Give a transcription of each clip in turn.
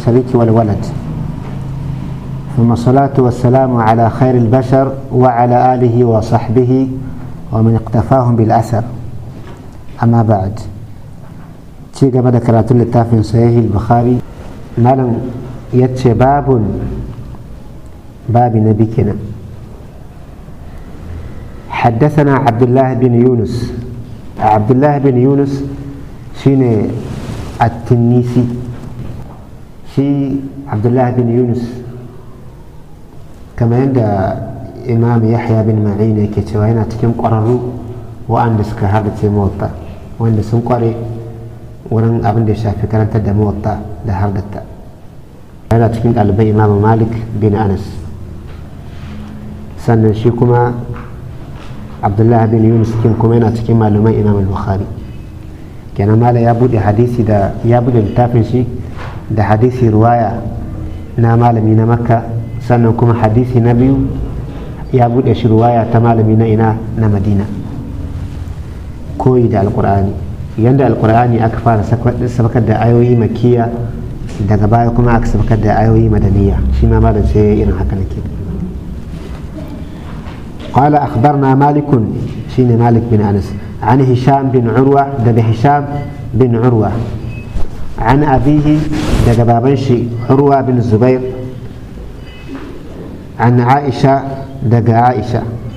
الشريك والولد ثم الصلاة والسلام على خير البشر وعلى آله وصحبه ومن اقتفاهم بالأثر أما بعد ci gaba da karatun littafin sahih bukhari malam ya ce babun babi na bikina حدثنا عبد الله بن يونس عبد الله بن يونس شين التنيسي شي عبد الله بن يونس كما عند إمام يحيى بن معين كتوى هنا تكون قرروا وأن سكا هذا موطا وأن سنقري wurin abin da ya shafi karantar da mawatta da har datta yana cikin ɗalibai imamu malik bin anas sannan shi kuma abdullahi bin yunus kin kuma yana cikin malaman imam bukhari kenan mala ya bude hadisi da ya bude littafin shi da hadisi ruwaya na malami na makka sannan kuma hadisi na biyu ya bude shi ruwaya ta malami na ina na madina koyi da alkur'ani yadda alkur'ani aka fara sabakar da ayoyi makiya daga baya kuma aka sabakar da ayoyi madaniya shi ma malam sai irin haka nake قال أخبرنا مالك شين مالك بن أنس عن هشام بن عروة دب هشام بن عروة عن أبيه دب بابنشي عروة بن الزبير عن عائشة دب عائشة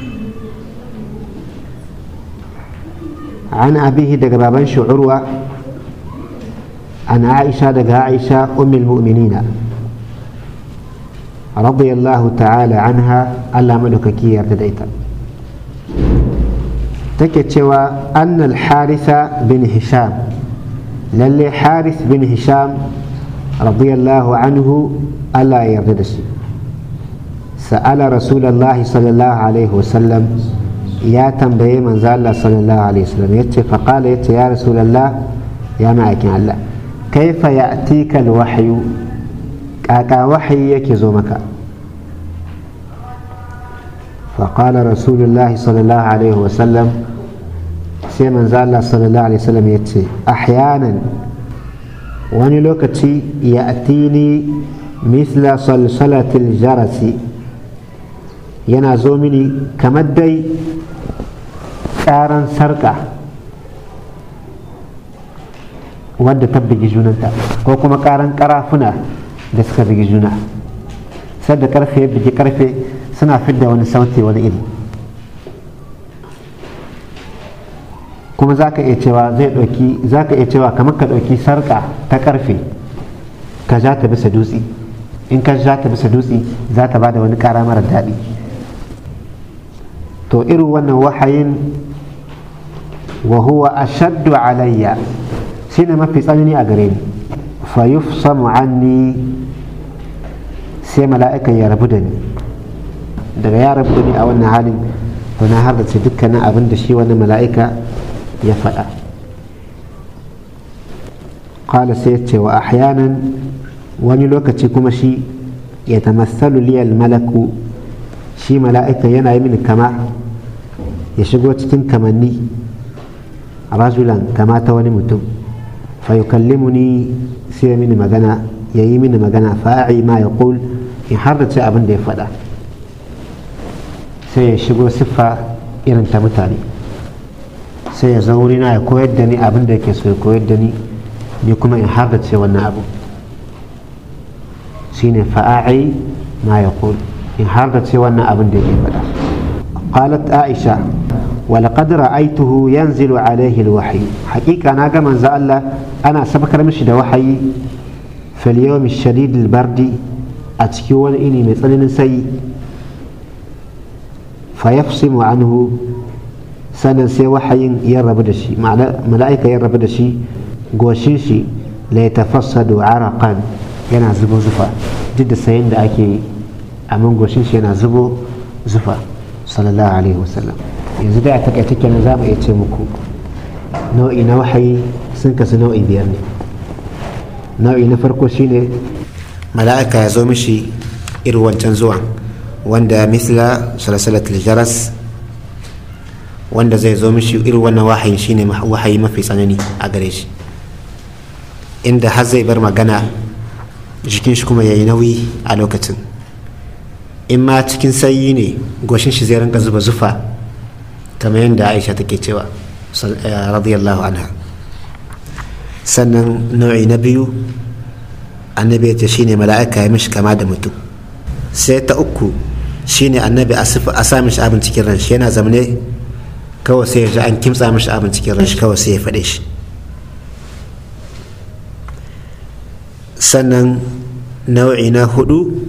عن أبيه دق بابن عروة عن عائشة دق عائشة أم المؤمنين رضي الله تعالى عنها ألا ملك كي ارتديتا تكتشوى أن الحارث بن هشام للي حارث بن هشام رضي الله عنه ألا يرددش سأل رسول الله صلى الله عليه وسلم ya tambaye manzo Allah sallallahu alaihi wasallam yace fa qala yace ya rasulullah ya ma'aikin Allah kaifa ya'tika alwahyu kaka wahayi yake zo maka fa qala rasulullah sallallahu alaihi wasallam sai manzo Allah sallallahu alaihi wasallam yace ahyanan wani lokaci ya'tini misla salsalatil jarasi yana zo mini kamar dai karan sarka wadda ta bugi junanta ko kuma karan karafuna da suka bugi juna sadda karfe ya bugi karfe suna fidda wani sauti wani iri kuma za ka iya cewa zai ɗauki za ka iya cewa kamar ka ɗauki sarka ta karfe ka ja ta bisa dutse in ka ja ta bisa dutse za ta ba da wani kara mara daɗi to irin wannan wahayin wa huwa ashaddu alayya shine mafi tsanani a gare ni fa yufsamu anni sai mala'ikan ya rabu da ni daga ya rabu da ni a wannan halin to na har da ce dukkanin abin da shi wani mala'ika ya faɗa qala sai ce wa ahyanan wani lokaci kuma shi ya tamassalu liyal malaku shi mala'ika yana yi mini kama ya shigo cikin kamanni rajulan kama ta wani mutum fa yukallimuni sai mini magana ya yi mini magana fa'i ma ya qul in har da ce abin da ya faɗa sai ya shigo siffa irin ta mutane sai ya zo wurina ya koyar da ni abin da yake so ya koyar da ni ni kuma in har da ce wannan abu shine fa'a'i ma ya qul in har da ce wannan abin da yake faɗa قالت عائشة ولقد رأيته ينزل عليه الوحي حقيقة أنا كما الله أنا سبك رمشي ده وحي في اليوم الشديد البرد أتكيون إني مثل سي فيفصم عنه سنة سي وحي يرب دشي ملائكة يرب دشي قوشيشي ليتفسد عرقا yana zubo zufa duk da sayin da ake yi amma goshin shi yana zubo zufa sallallahu alaihi wasallam yanzu dai a takaita kenan za mu iya ce muku nau'i na wahayi sun kasu nau'i biyar ne nau'i na farko shine mala'ika ya zo mishi irin wancan zuwan wanda misla salasalatul jaras wanda zai zo mishi irin wannan wahayin shine wahayi mafi tsanani a gare shi inda har zai bar magana jikin shi kuma ya yi nauyi a lokacin in ma cikin sanyi ne goshin shi zai rinka zuba zufa kamar yadda aisha take cewa radiyallahu anha sannan nau'i na biyu annabi ya ce shine mala'ika ya mishi kama da mutum sai ta uku shine annabi a sa mishi abin cikin ran shi yana zamane kawai sai ya ji an kimtsa mishi abin cikin ran shi kawai sai ya faɗe shi sannan nau'i na hudu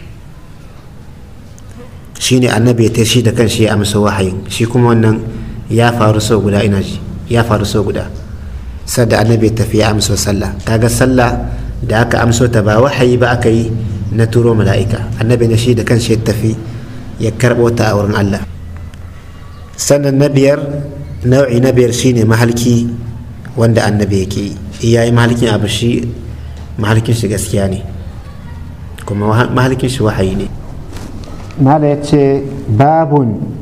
shine annabi ya tashi da kanshi ya amsa wahayin shi kuma wannan ya faru sau guda ina ji ya faru sau guda sadda annabi ya tafi ya amsa sallah kaga sallah da aka amso ta ba wahayi ba aka yi na turo mala'ika annabi na shi da kanshi ya tafi ya karɓo ta a wurin Allah sannan na biyar nau'i na biyar shine mahalki wanda annabi yake yi iya yi mahalkin abu shi mahalkin shi gaskiya ne kuma mahalkin shi wahayi ne ماذا يتشي باب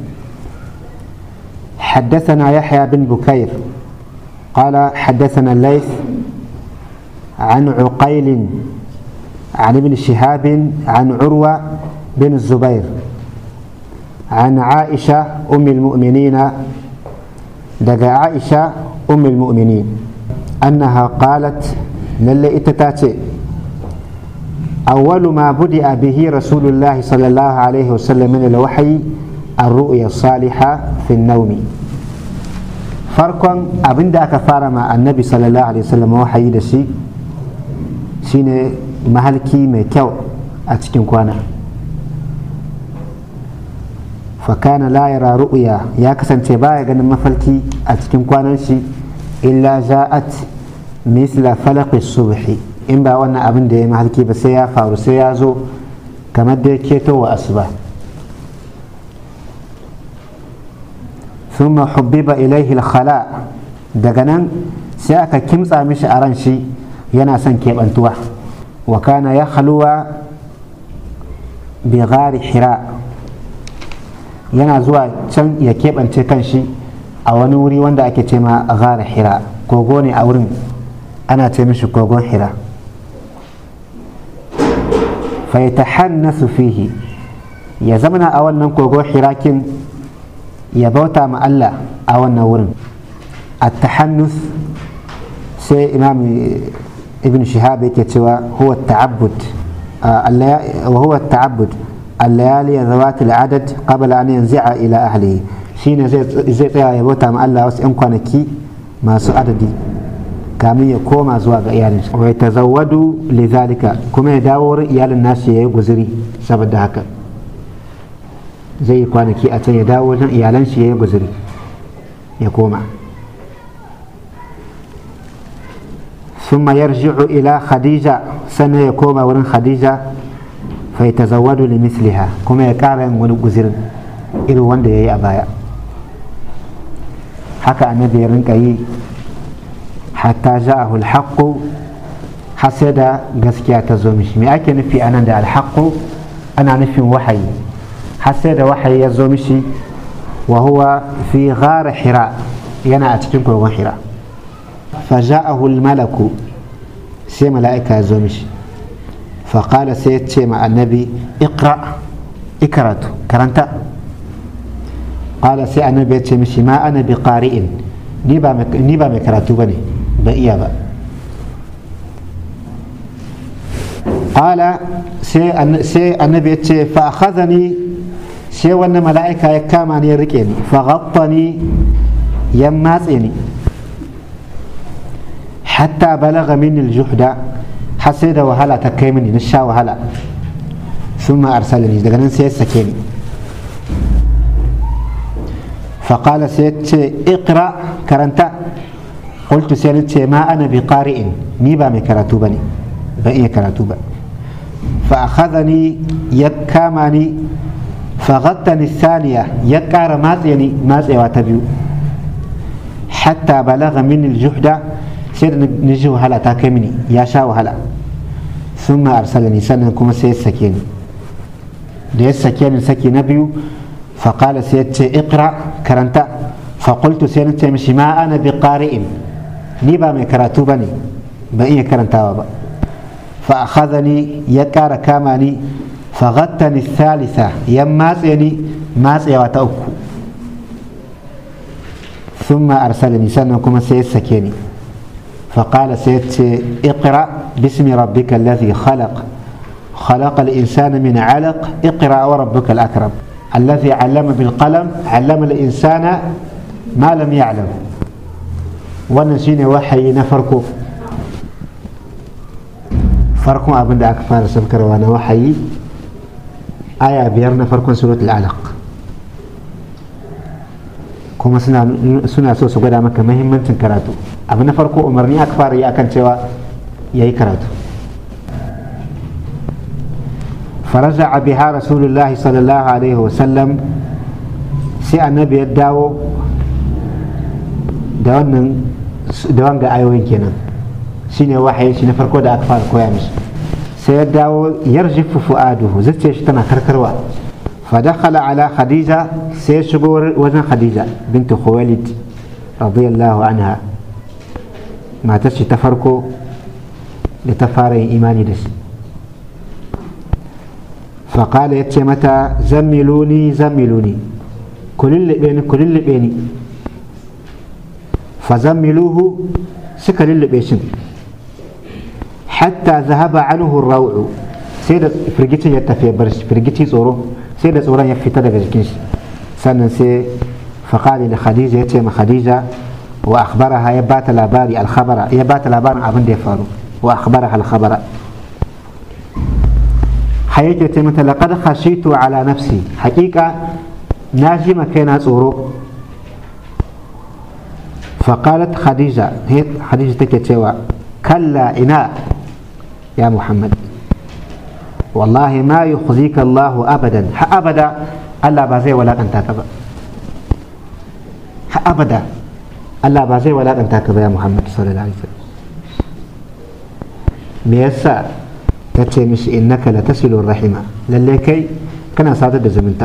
حدثنا يحيى بن بكير قال حدثنا الليث عن عقيل عن ابن شهاب عن عروة بن الزبير عن عائشة أم المؤمنين دقى عائشة أم المؤمنين أنها قالت للي اتتاتي أول ما بدأ به رسول الله صلى الله عليه وسلم من الوحي الرؤيا الصالحة في النوم فرقا أبن داك فارما النبي صلى الله عليه وسلم وحي دشي شين مهلكي ميكو أتكين كوانا فكان لا يرى رؤيا يا كسن تبايا غن مفلكي أتكين كوانا شي إلا جاءت مثل فلق الصبح in ba wannan abin da ya mahalki ba sai ya faru sai ya zo kamar da ya keto wa asuba ثم حبب إليه الخلاء daga nan sai aka kimtsa mishi a ran shi yana son keɓantuwa wa kana ya haluwa bi gari hira yana zuwa can ya keɓance kan shi a wani wuri wanda ake ce ma gari hira kogo ne a wurin ana ce mishi kogon hira faitahannasu fihi ya zamana a wannan kogon hirakin ya bauta ma Allah a wannan wurin at-tahannus sai imam ibn shihab yake cewa huwa ta'abbud wa huwa ta'abbud الليالي ذوات العدد قبل أن ينزع إلى أهله شين زي tsaya ya bauta ma Allah wasu 'yan kwanaki masu adadi kamin ya koma zuwa ga iyalin wa ya tazawwadu lidhalika kuma ya dawo wurin iyalin nashi ya yi guzuri saboda haka zai yi kwanaki a can ya dawo wajen iyalan shi ya yi guzuri ya koma ثم يرجع إلى خديجة سنة يكوم ورن خديجة فيتزود لمثلها كما يكارن ونقزر إلو وند يا أبايا حكى النبي رنكي حتى جاءه الحق حسد gaskiya ta zo mishi me ake nufi anan da alhaqqu ana nufin wahayi حسد wahayi ya zo mishi wa huwa fi ghar hira yana a cikin kogon hira فجاءه الملك سي ملائكة زومش فقال سيد مع النبي اقرأ اقرأت كرنت قال سي النبي مشي ما أنا بقارئ نيبا مك... نيبا مكراتو بني بإيا با قال سي أن... سي النبي فأخذني سي وأن ملائكة يكامني يركيني فغطني يماتني حتى بلغ مني الجحد حسيد وهلا تكيمني نشا وهلا ثم أرسلني دقنا سيد سكيني فقال سيد اقرأ كرنتا قلت سيد ما أنا بقارئ نيبا مكراتوبني بأي كراتوبة فأخذني يكامني فغطني الثانية يكار ماتيني ماتي واتبيو حتى بلغ مني الجحد sai da na ji wahala ta kai mini ya sha wahala sun ma arsalani sannan kuma sai ya sake ni da ya sake ni saki na biyu faƙala sai ya ce ikra karanta faƙultu sai na ce mishi ma ana bi ƙari'in ni ba mai karatu ba ne ban iya karantawa ba فأخذني يكار كاماني فغتني الثالثة يماسيني ماسي وتأكو ثم أرسلني سنة كما سيسكيني فقال سيت اقرأ باسم ربك الذي خلق خلق الإنسان من علق اقرأ وربك الأكرم الذي علم بالقلم علم الإنسان ما لم يعلم ونسيني وحي نفركو farkon abin da aka fara saukarwa na wahayi aya biyar na farkon suratul alaq kuma suna so su gwada maka mahimmancin karatu abu na farko umarni aka fara yi akan cewa ya yi karatu faraja biha rasulullahi sallallahu alaihi wasallam sai annabi ya dawo da wannan da wanga ayoyin kenan shine wahayin shi na farko da aka fara koya mishi sai ya dawo yarjifu fu'aduhu zuciyar shi tana karkarwa فدخل على خديجة سيشغور وزن خديجة بنت خويلد رضي الله عنها ما تشي تفرقوا لتفاري إيماني دس فقال يتشي متى زملوني زملوني كل اللي بيني كل اللي بيني فزملوه سكر اللي بيشن حتى ذهب عنه الروع سيدة فرقتي يتفي برش فرقتي صورو sai da tsoron ya fita daga jikin shi sannan sai faƙali da khadija ya ce ma khadija wa akhbaraha ya ba ta labari alkhabara ya ba ta labarin abin da ya faru wa akhbaraha alkhabara har yake ce mata laqad khashitu ala nafsi haƙiƙa na ji ma kaina tsoro فقالت خديجة هي خديجة تكتشوا كلا إنا يا محمد والله ما يخزيك الله أبدا أبدا ألا بازي ولا أنت كبا أبدا ألا بازي ولا أنت كبا يا محمد صلى الله عليه وسلم ميسا تتشي مش إنك لتصل الرحمة لليكي كان صادد زمنتا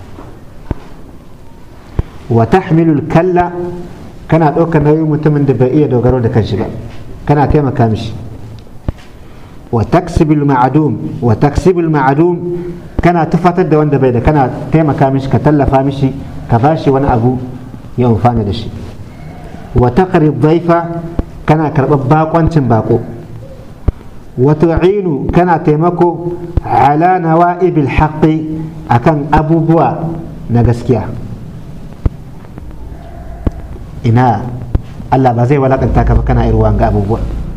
وتحمل الكلا كان أوكا نوي متمن دبائية دوغرو دكنشبا كان تيما كامش وتكسب المعدوم وتكسب المعدوم كان تفتد da wanda bai da kana taimaka mishi ka tallafa mishi ka bashi wani abu ya amfana da shi wa taqri dhaifa kana karɓar bakoncin bako wa tu'inu kana taimako ala nawa'ibil haqqi akan abubuwa na gaskiya ina Allah ba zai walakanta ka ba kana irwa ga abubuwa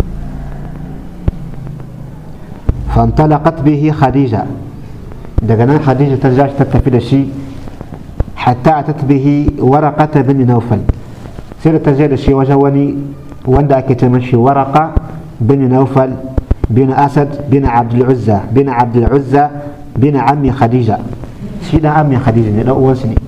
فانطلقت به خديجة دقنا خديجة ترجع تتفي دشي حتى أتت به ورقة بن نوفل سيرة ترجع دشي وجواني وندا كتمشي ورقة بن نوفل بن أسد بن عبد العزة بن عبد العزة بن عم خديجة سيدنا عم خديجة لا وسني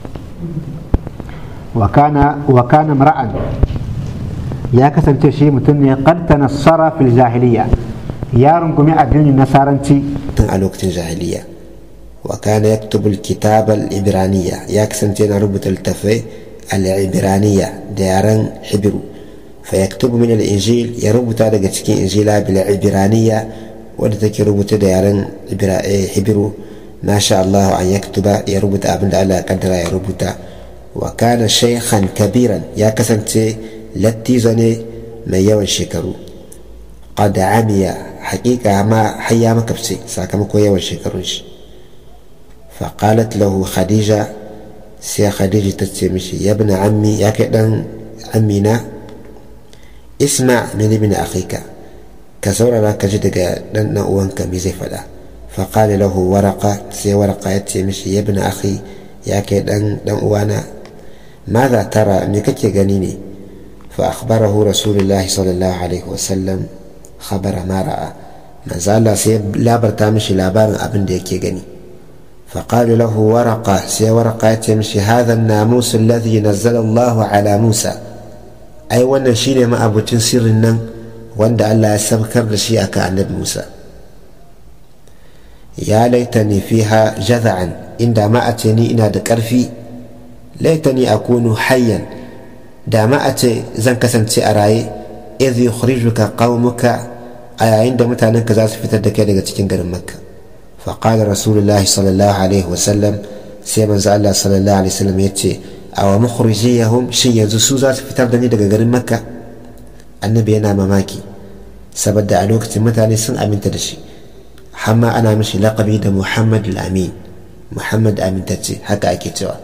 وكان وكان امرأ يا كسن شيء متني قد تنصر في الجاهلية ya rungumi addinin nasaranci tun a lokacin jahiliya wa kana yaktubu alkitab al-ibraniya ya kasance yana rubuta littafai al-ibraniya da yaren hibiru fa yaktubu min al-injil ya rubuta daga cikin injila bil ibraniya wadda take rubuta da yaren hibiru ma sha Allah an yaktuba ya rubuta abinda Allah ya kaddara ya rubuta wa kana shaykhan kabiran ya kasance lattizo ne mai yawan shekaru qad amiya حقيقة ما حيا ما كبسي ساكمكو يوان شكرونش فقالت له خديجة سيا خديجة تتسمشي يا ابن عمي يا كدن عمينا اسمع من ابن أخيك كسورة لك جدك دن وانك ميزي فلا فقال له ورقة سي ورقة يتسمشي يا ابن أخي يا كدن دن وانا ماذا ترى ميكك غنيني فأخبره رسول الله صلى الله عليه وسلم خبر ما رأى manzo Allah sai labarta mishi labarin abin da yake gani فقال له ورقة سي ورقة تمشي هذا الناموس الذي نزل الله على موسى أي وانا شيني ما أبو تنسير النم وانا الله يسبكر لشيء عن موسى يا ليتني فيها جذعا عندما أتني إنا دكرفي ليتني أكون حيا دama a ce zan kasance a raye idh yukhrijuka qaumuka a yayin da mutanen ka za su fitar da kai daga cikin garin makka faƙalar rasulullahi sallallahu alaihi wasallam sai manzo Allah sallallahu alaihi wasallam ya ce a wa mukhrijiyahum shin yanzu su za su fitar da ni daga garin makka annabi yana mamaki saboda a lokacin mutane sun aminta da shi hamma ana mishi laƙabi da muhammad al-amin muhammad amintacce haka ake cewa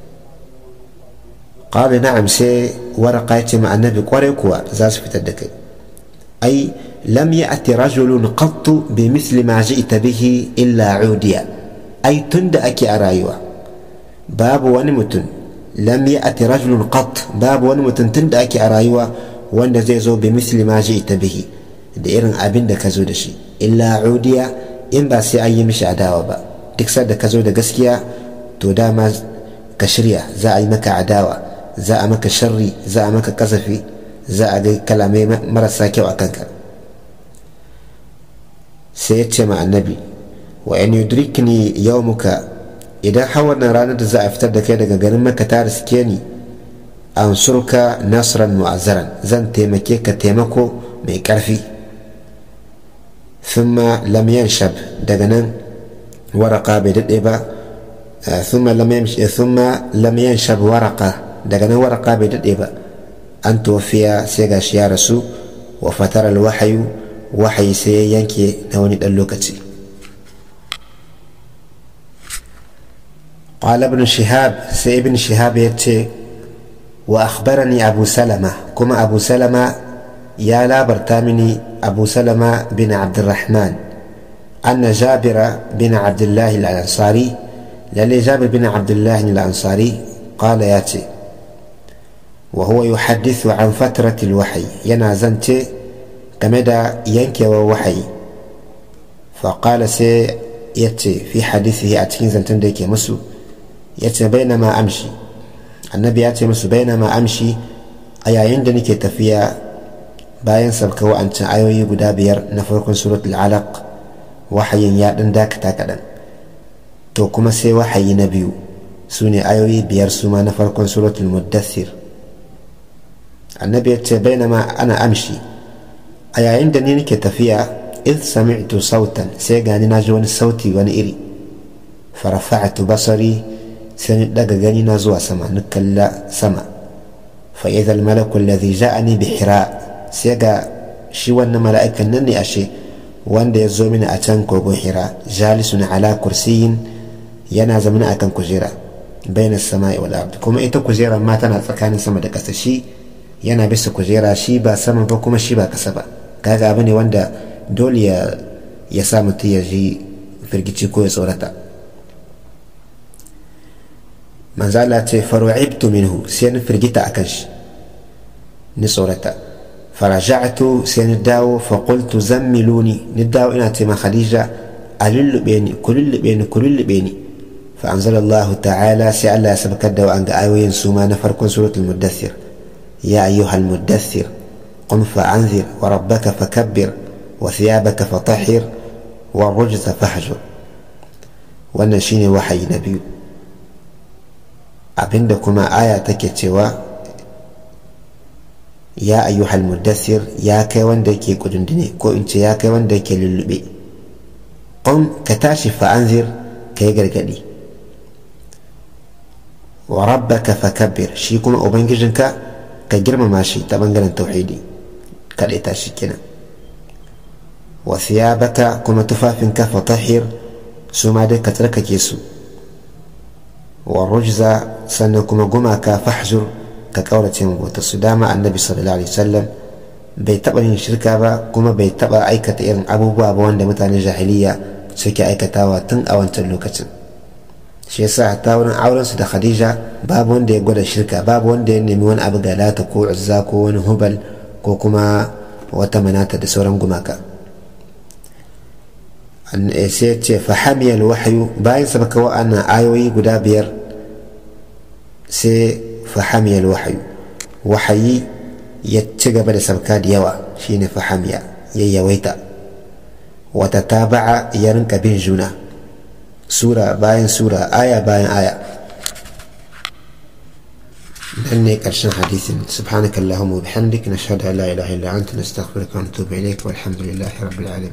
qala na'am sai waraka ya ce ma annabi kwarai kuwa za su fitar da kai ai lam ya'ti rajulun qattu bi misli ma ji'ta bihi illa udiya ai tunda ake a rayuwa babu wani mutum lam ya'ti rajulun qatt babu wani mutum tunda ake a rayuwa wanda zai zo bi misli ma ji'ta bihi da irin abin da ka zo da shi illa udiya in ba sai an yi mishi adawa ba duk da ka zo da gaskiya to dama ka shirya za a yi maka adawa za a maka sharri za a maka kasafi za a ga kalamai marasa kyau a kanka sai ya ce ma annabi wa in yudrikni yawmuka idan har wannan ranar da za a fitar da kai daga garin maka ta riske ni ansurka nasran mu'azzaran zan taimake ka taimako mai karfi ثم لم ينشب دغنا ورقة بدئبة ثم لم يمشي ثم لم ينشب ورقة دغنا ورقة بدئبة أن توفي سيغاش يا رسول وفتر الوحي وحي سيينكي نوني اللوكتي قال ابن شهاب سي ابن شهاب يتي وأخبرني أبو سلمة كما أبو سلمة يا لا برتامني أبو سلمة بن عبد الرحمن أن جابر بن عبد الله الأنصاري للي جابر بن عبد الله الأنصاري قال ياتي وهو يحدث عن فترة الوحي ينازنت كمدى ينكي ووحي فقال سي ياتي في حديثه أتكين زنتن ديكي مسو ياتي بينما أمشي النبي ياتي مسو بينما أمشي أي عندني تفيا bayan sabka wa'ancan ayoyi guda biyar na farkon suratul alaq wahayin ya ɗan dakata kaɗan to kuma sai wahayi na biyu su ne ayoyi biyar su ma na farkon suratul muddathir annabi ya ce bainama ana amshi a yayin da ni nake tafiya id sami'tu sautan sai gani na ji wani sauti wani iri farafa'atu basari sai ni daga gani na zuwa sama ni kalla sama fa idza al malaku alladhi ja'ani bi hira' sai ga shi wannan mala'ikan nan ne ashe wanda ya zo mini a can kogon hira jalisun ala kursiyin yana zamana akan kujera bayan sama'i wal ard kuma ita kujera ma tana tsakanin sama da ƙasa shi yana bisa kujera shi ba sama ba kuma shi ba ƙasa ba kaga abu ne wanda dole ya ya sa mutum ya ji firgici ko ya tsorata manzala ce faru'ibtu minhu sai na firgita akan shi ni tsorata فرجعت سنداو فقلت زملوني نداو إنا تما خديجة ألل بيني كل بيني كل بيني فأنزل الله تعالى سألا سبك الدو أن آيوين سوما نفركن سورة المدثر يا أيها المدثر قم فأنذر وربك فكبر وثيابك فطهر والرجز فاهجر ونشيني وحي نبي أبندكما آية تكتوا ya ayyuhal muddassir ya kai wanda yake kudundune ko in ce ya kai wanda yake lullube qum ka tashi fa'anzir ka yi gargadi wa rabbaka fakabbir shi kuma ubangijinka ka girmama shi ta bangaren tauhidi kaɗai ta shi kenan wa thiyabaka kuma tufafinka fatahir su ma dai ka tsarkake su wa rujza sannan kuma gumaka fahjur ka kaurace mu bauta su dama annabi sallallahu alaihi wasallam bai taba yin shirka ba kuma bai taba aikata irin abubuwa ba wanda mutanen jahiliya suke aikatawa tun a wancan lokacin shi yasa hatta wurin auren su da khadija babu wanda ya gwada shirka babu wanda ya nemi wani abu ga lata ko uzza ko wani hubal ko kuma wata manata da sauran gumaka sai ce fahamiyal wahayu bayan sabaka wa'annan ayoyi guda biyar sai فحمي الوحي وحي يتجب لسبكا ديوا شين فحمي ييويتا وتتابع يرنك بين جنا سورة باين سورة آية باين آية nan ne ƙarshen hadisin subhanakallahumma wa bihamdik nashhadu an la ilaha illa anta nastaghfiruka wa natubu ilaik walhamdulillahi rabbil alamin